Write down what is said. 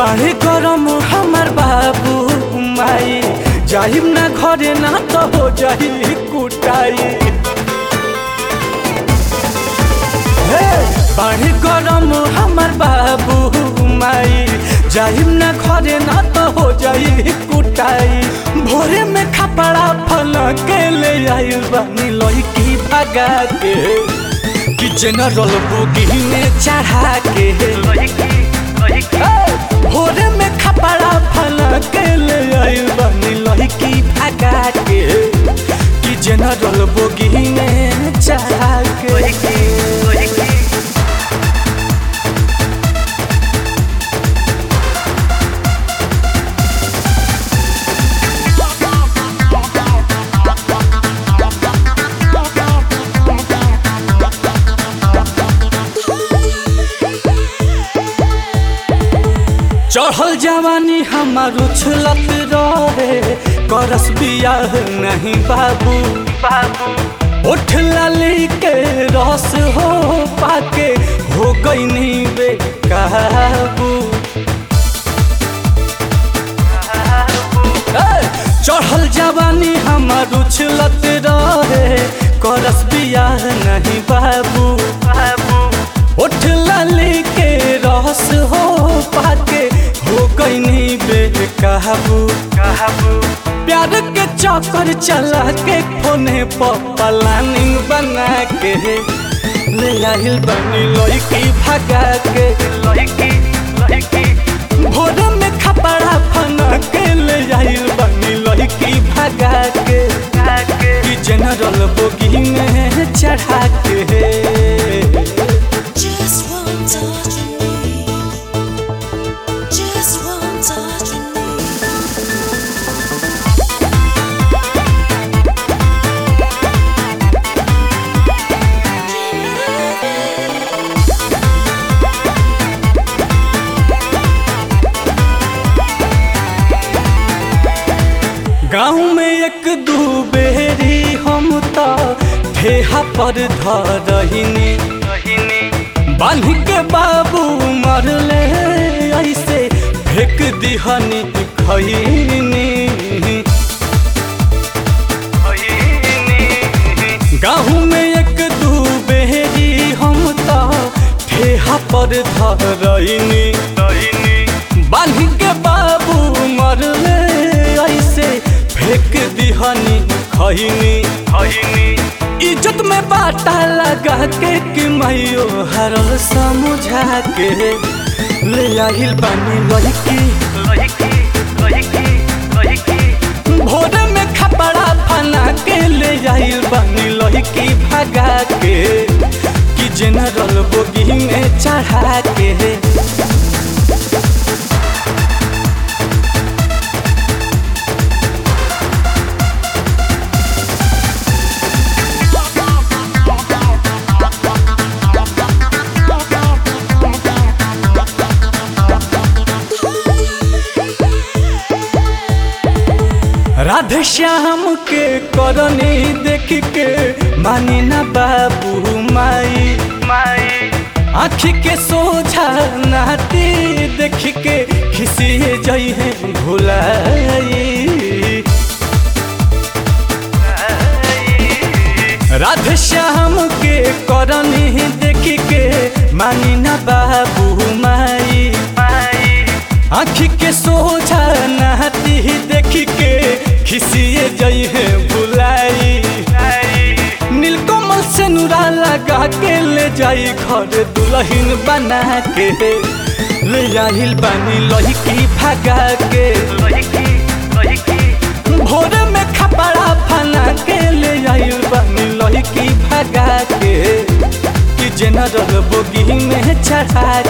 बाढ़े गरम हमार बाबू माई जाहिम ना घरे ना तो हो जाही कुटाई हे बाढ़े गरम हमार बाबू माई जाहिम ना घरे ना तो हो जाही कुटाई भोरे में खपड़ा फल के ले आइल बानी लड़की भगा के कि जनरल बोगी में चढ़ा के भोरे में खपड़ा फल के ले आइल बानी लड़की भगा के कि जनरल बोगी में चढ़ा के चढ़ल जवानी हमार उछलत रहे करस बियाह नहीं बाबू बाबू उठ लाली के रस हो पाके हो गई नहीं बेकाबू ए, चढ़ल जवानी हमार उछलत रहे करस बियाह नहीं बाबू बाबू उठ लाली के रस हो पाके हो गई नहीं बेकाबू काबू प्यार के चक्कर चला के फोने पर प्लानिंग बना के ले आइल बनी लड़की भगा के लड़की लड़की भोर में खपड़ा फना के ले आइल बनी लड़की भगा के कि जनरल बोगी में चढ़ा के Just one touch from me. Just one touch from me. गाँव में एक दू बेरी हम तो ठेहा पर धरहिनी बांध के बाबू मरले ऐसे फेंक दिहनी खैनी गाँव में एक दू बेरी हम तो ठेहा पर धरहिनी बांध के बाबू मरले ऐसे फेंक दिहनी खैनी इज्जत में बाटा लगा के कि मैयो हरल समझा के ले आइल बानी लड़की भोर में खपड़ा फना के ले आइल बानी लड़की भगा के कि जनरल बोगी में चढ़ा के राधे श्याम के करनी देख के मानी ना बाबू माई माई आँखी के सोझा नाती देख के खिसिए जई है भुलाई राधे श्याम के करनी देख के मानी ना बाबू माई आँखी के सोझा नहाती देख के खिसिए जई है बुलाई नीलकमल से नुरा लगा के ले जाई घर दुल्हन बना के ले आइल बानी लड़की भगा के भोर में खपड़ा फना के ले आइल बानी लड़की भगा के कि जनरल बोगी में चढ़ा